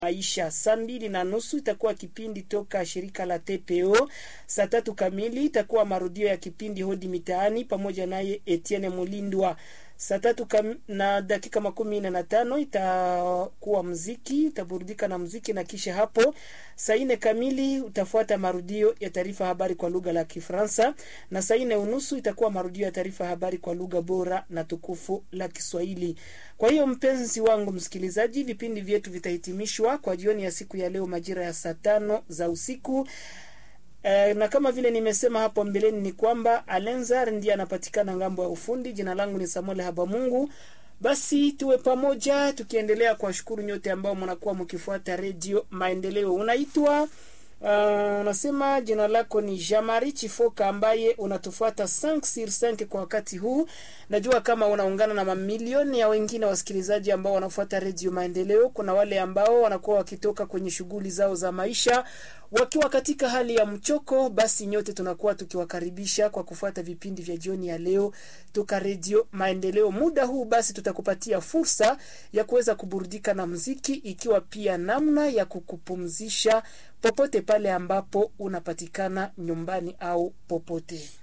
maisha. Saa mbili na nusu itakuwa kipindi toka shirika la TPO. Saa tatu kamili itakuwa marudio ya kipindi hodi mitaani pamoja naye Etienne Mulindwa. Saa tatu kam, na dakika makumi nne na tano itakuwa mziki, utaburudika na mziki, na kisha hapo saa nne kamili utafuata marudio ya taarifa habari kwa lugha la Kifaransa, na saa nne unusu itakuwa marudio ya taarifa habari kwa lugha bora na tukufu la Kiswahili. Kwa hiyo mpenzi wangu msikilizaji, vipindi vyetu vitahitimishwa kwa jioni ya siku ya leo majira ya saa tano za usiku. E, na kama vile nimesema hapo mbeleni ni kwamba Alenzar ndiye anapatikana ngambo ya ufundi. Jina langu ni Samuel Habamungu. Basi tuwe pamoja tukiendelea kuwashukuru nyote ambao mnakuwa mkifuata redio Maendeleo. Unaitwa uh, unasema jina lako ni Jamari Chifoka ambaye unatufuata 5 sur 5 kwa wakati huu. Najua kama unaungana na mamilioni ya wengine wasikilizaji ambao wanafuata redio Maendeleo. Kuna wale ambao wanakuwa wakitoka kwenye shughuli zao za maisha wakiwa katika hali ya mchoko. Basi nyote tunakuwa tukiwakaribisha kwa kufuata vipindi vya jioni ya leo toka redio Maendeleo. Muda huu basi tutakupatia fursa ya kuweza kuburudika na mziki, ikiwa pia namna ya kukupumzisha popote pale ambapo unapatikana nyumbani au popote